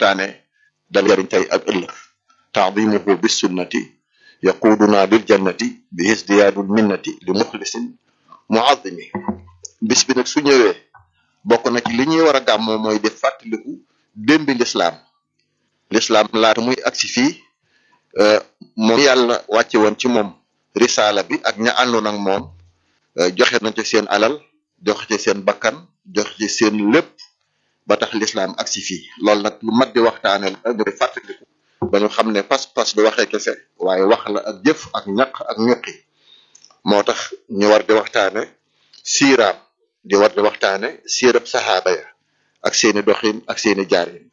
waxtaane dal jariñ tey ak ëllëg taadimuhu bis sunnati yaquduna lil jannati bi isdiyaadul minnati li muxlisin muazimi bis bi nag su ñëwee bokk na ci li ñuy war a gàmmoo mooy di fàttaliku démbi lislaam lislaam laata muy agsi fii moom yàlla wàcce woon ci moom risaala bi ak ña àndoon ak moom joxe nañ ci seen alal joxe ci seen bakkan joxe ci seen lépp ba tax lislaam agsi fii loolu nag lu mat di waxtaane la ñu di fàttaliku ba ñu xam ne pas-pas du waxee kese waaye wax la ak jëf ak ñaq ak ñuqi moo tax ñu war di waxtaane siiraam di war di waxtaane siirab saxaaba ya ak seeni doxin ak seeni jaarin